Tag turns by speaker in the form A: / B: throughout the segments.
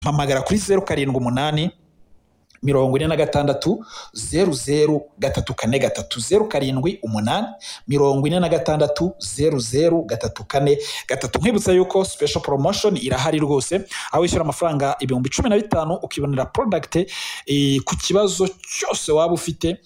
A: hamagara kuri zeru karindwi umunani mirongo ine na gatandatu zeru zeru gatatu kane gatatu zeru karindwi umunani mirongo ine na gatandatu zeru zeru gatatu kane gatatu nkwibutsa yuko special promotion irahari rwose aho wishyura amafaranga ibihumbi cumi na bitanu ukibonera product eh, ku kibazo cyose waba ufite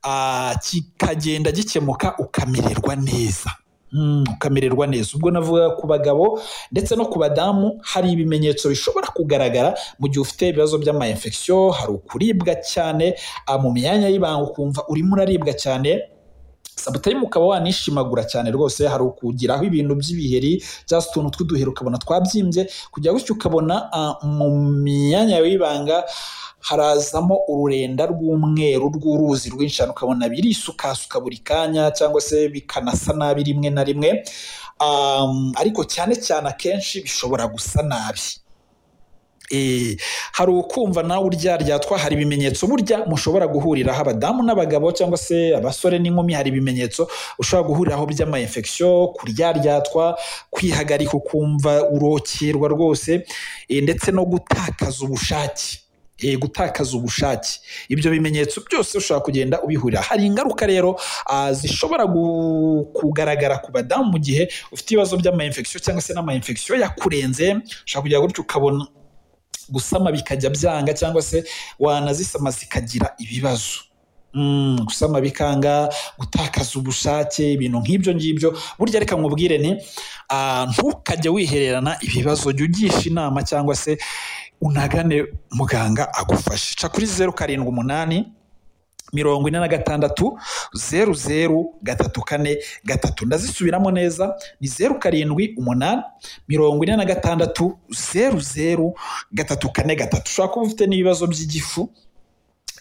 A: ah, kikagenda gikemuka ukamererwa neza Mm, ukamererwa neza ubwo navuga ku bagabo ndetse no ku badamu hari ibimenyetso bishobora kugaragara mu gihe ufite ibibazo by'amayinfekisiyo hari ukuribwa cyane ah, mu myanya y'ibanga ukumva urimo uraribwa cyane sabutayimu ukaba wanishimagura cyane rwose hari ukugiraho ibintu by'ibiheri cyangwa se utuntu tw'uduheri ukabona twabyimbye kujya gutyo ukabona ah, mu myanya yawe y'ibanga harazamo ururenda rw'umweru rw'uruzi rwinshi cyane ukabona birisukasuka buri kanya cyangwa se bikanasa nabi rimwe na rimwe Um, ariko cyane cyane akenshi bishobora gusa nabi Eh, hari ukumva nawe uryaryatwa hari ibimenyetso burya mushobora guhuriraho abadamu n'abagabo cyangwa se abasore n'inkumi hari ibimenyetso ushobora guhuriraho by'amayinfekisiyo kuryaryatwa kwihagarika ukumva urokerwa rwose eh, ndetse no gutakaza ubushake Eh, gutakaza ubushake ibyo bimenyetso byose ushobora kugenda ubihurira hari ingaruka rero ah, zishobora gu- kugaragara ku badamu mu gihe ufite ibibazo by'amayinfekisiyo cyangwa se n'amayinfekisiyo yakurenze ushobora kugira gutyo ukabona gusama bikajya byanga cyangwa se wanazisama zikagira ibibazo Mm, gusama bikanga gutakaza ubushake ibintu nk'ibyo ngibyo burya reka nkubwire ni ah, ntukajye wihererana ibibazo jya ugisha inama cyangwa se unagane muganga agufashe ca kuri zeru karindwi umunani mirongo ine na gatandatu zeru zeru gatatu kane gatatu ndazisubiramo neza ni zeru karindwi umunani mirongo ine na gatandatu zeru zeru gatatu kane gatatu ushobora kuba ufite n'ibibazo by'igifu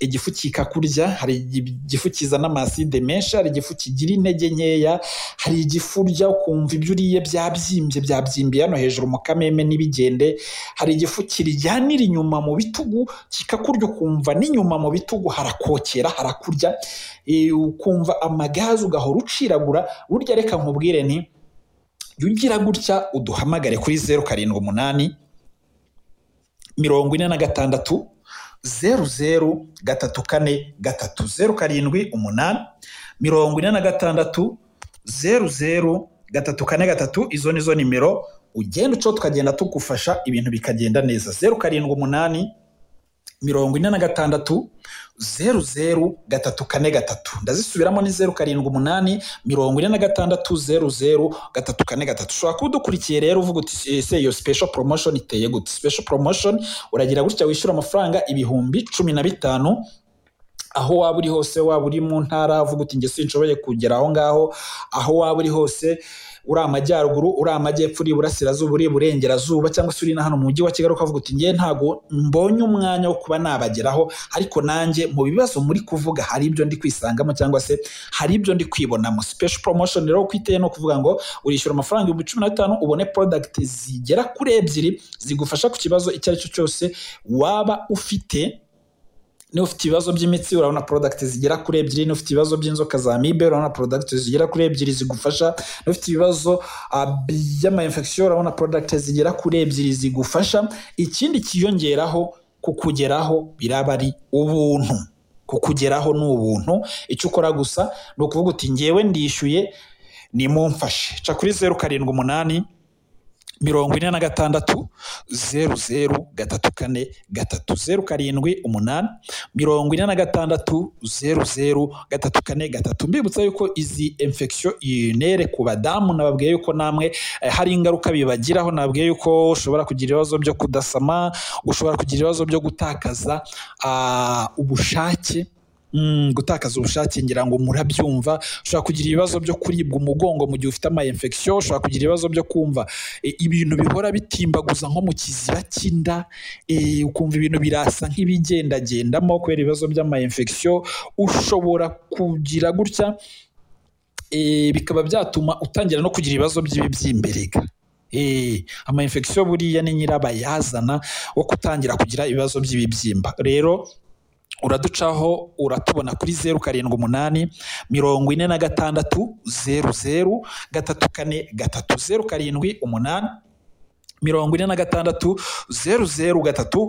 A: igifu kikakurya hari igifu kizana amaside menshi hari igifu kigira intege nkeya hari igifu urya ukumva ibyo uriye byabyimbye byabyimbiye hano hejuru mu kameme n'ibigende hari igifu kiryanira inyuma mu bitugu kikakurya ukumva n'inyuma mu bitugu harakokera harakurya Eh, ukumva amagazi ugahora uciragura burya reka nkubwire ni jya ugira gutya uduhamagare kuri zeru karindwi umunani mirongo ine na gatandatu zeru zeru gatatu kane gatatu zeru karindwi umunani mirongo ine na gatandatu zeru zeru gatatu kane gatatu izo ni zo nimero ugenda ucaho tukagenda tugufasha ibintu bikagenda neza zeru karindwi umunani mirongo ine na gatandatu zeru zeru gatatu kane gatatu ndazisubiramo ni zeru karindwi umunani mirongo ine na gatandatu zeru zeru gatatu kane gatatu ushobora kuba udukurikiye rero uvuga uti "Eh, se iyo special promotion iteye gute special promotion uragira gutya wishyura amafaranga ibihumbi cumi na bitanu aho waba uri hose waba uri mu ntara uvuga uti njye sinshoboye kugera aho ngaho aho waba uri hose uri amajyaruguru uri amajyepfo uri iburasirazuba uri iburengerazuba cyangwa se uri na hano mu mujyi wa kigali ukavuga uti njye ntago mbonye umwanya wo kuba nabageraho ariko nanjye mu bibazo muri kuvuga hari ibyo ndi kwisangamo cyangwa se hari ibyo ndi kwibonamo special promotion rero uko iteye ni ukuvuga ngo urishyura amafaranga ibihumbi cumi na bitanu ubone product zigera kuri ebyiri zigufasha ku kibazo icyo ari cyo cyose waba ufite niba ufite ibibazo by'imitsi urabona product zigera kuri ebyiri niba ufite ibibazo by'inzoka za mibe urabona product zigera kuri ebyiri zigufasha niba ufite ibibazo ah, by'amayinfekisiyo urabona product zigera kuri ebyiri zigufasha ikindi kiyongeraho kukugeraho biraba ari ubuntu kukugeraho ni ubuntu icyo ukora gusa ni ukuvuga uti ngewe ndishyuye nimumfashe ca kuri zeru karindwi umunani mirongo ine na gatandatu zeru zeru gatatu kane gatatu zeru karindwi umunani mirongo ine na gatandatu zeru zeru gatatu kane gatatu mbibutsa yuko izi infection unere ku badamu nababwiye yuko namwe eh, hari ingaruka bibagiraho nababwiye yuko ushobora kugira ibibazo byo kudasama ushobora kugira ibibazo byo gutakaza ah, ubushake Mm, gutakaza ubushake ngira ngo murabyumva ushobora kugira ibibazo byo kuribwa umugongo mu gihe ufite amayinfekisiyo ushobora kugira ibibazo byo kumva e, ibintu bihora bitimbaguza nko mu kiziba cy'inda e, ukumva ibintu birasa nk'ibigendagendamo kubera ibibazo by'amayinfekisiyo ushobora kugira gutya e, bikaba byatuma utangira no kugira ibibazo by'ibibyimberega Eh, amayinfekisiyo buriya ni nyirabayazana wo gutangira kugira ibibazo by'ibibyimba rero uraducaho uratubona kuri zeru karindwi umunani mirongo ine na gatandatu zeru zeru gatatu kane gatatu zeru karindwi umunani mirongo ine na gatandatu zeru zeru gatatu